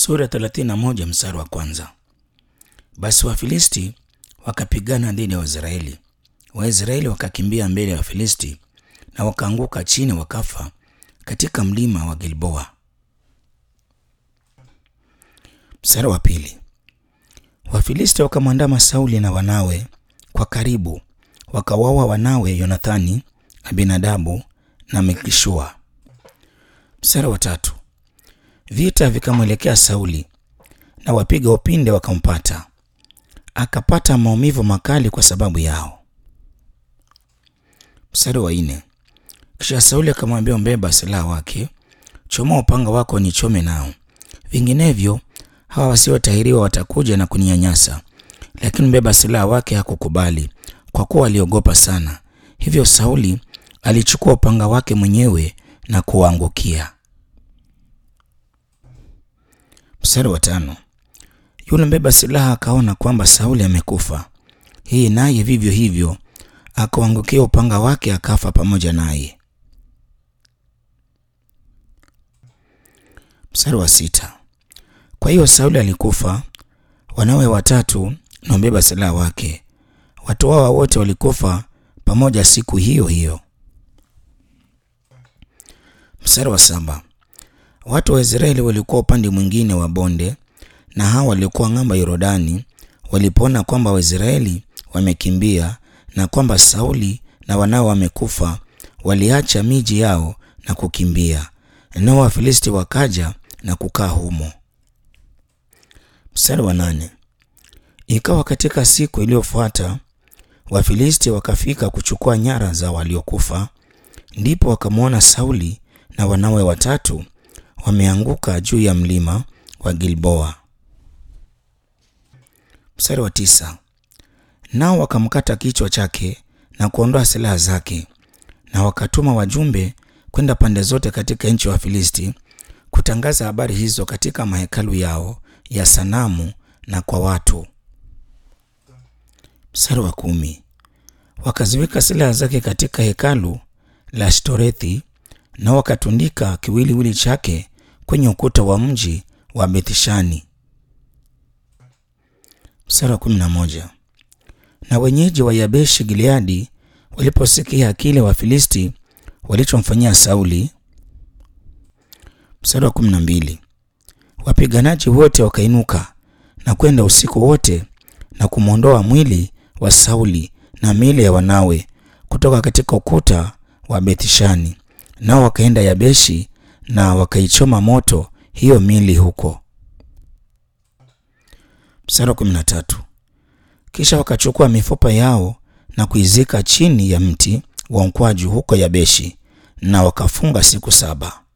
Sura 31 mstari wa kwanza. Basi Wafilisti wakapigana dhidi ya Waisraeli. Waisraeli wakakimbia mbele ya Wafilisti na wakaanguka chini wakafa katika mlima wa Gilboa. Mstari wa pili. Wafilisti wakamwandama Sauli na wanawe kwa karibu, wakawaua wanawe Yonathani, Abinadabu na Melkishua. Mstari wa tatu. Vita vikamwelekea Sauli na wapiga upinde wakampata, akapata maumivu makali kwa sababu yao. Mstari wa nne. Kisha Sauli akamwambia mbeba silaha wake, chomoa upanga wako nichome nao, vinginevyo hawa wasiotahiriwa watakuja na kuninyanyasa. Lakini mbeba silaha wake hakukubali, kwa kuwa aliogopa sana. Hivyo Sauli alichukua upanga wake mwenyewe na kuwaangukia. Mstari wa tano. Yule mbeba silaha akaona kwamba Sauli amekufa, hii naye vivyo hivyo akauangukia upanga wake akafa pamoja naye. Mstari wa sita. Kwa hiyo Sauli alikufa, wanawe watatu na mbeba silaha wake, watu hawa wote walikufa pamoja siku hiyo hiyo. Mstari wa saba. Watu wa Israeli walikuwa upande mwingine wa bonde na hawa walikuwa ng'ambo ya Yordani. Walipoona kwamba Waisraeli wamekimbia na kwamba Sauli na wanawe wamekufa, waliacha miji yao na kukimbia, nao Wafilisti wakaja na kukaa humo. Mstari wa nane. Ikawa katika siku iliyofuata Wafilisti wakafika kuchukua nyara za waliokufa, ndipo wakamwona Sauli na wanawe watatu wameanguka juu ya mlima wa Gilboa. Mstari wa tisa. Nao wakamkata kichwa chake na kuondoa silaha zake, na wakatuma wajumbe kwenda pande zote katika nchi ya Wafilisti kutangaza habari hizo katika mahekalu yao ya sanamu na kwa watu. Mstari wa kumi. Wakaziweka silaha zake katika hekalu la Ashtorethi na wakatundika kiwiliwili chake kwenye ukuta wa mji wa Bethshani. Mstari wa kumi na moja. Na wenyeji wa Yabeshi Gileadi waliposikia kile Wafilisti walichomfanyia Sauli. Mstari wa kumi na mbili. Wapiganaji wote wakainuka na kwenda usiku wote na kumwondoa mwili wa Sauli na miili ya wanawe kutoka katika ukuta wa Bethshani, nao wakaenda Yabeshi na wakaichoma moto hiyo miili huko. Mstari wa kumi na tatu. Kisha wakachukua mifupa yao na kuizika chini ya mti wa mkwaju huko Yabeshi, na wakafunga siku saba.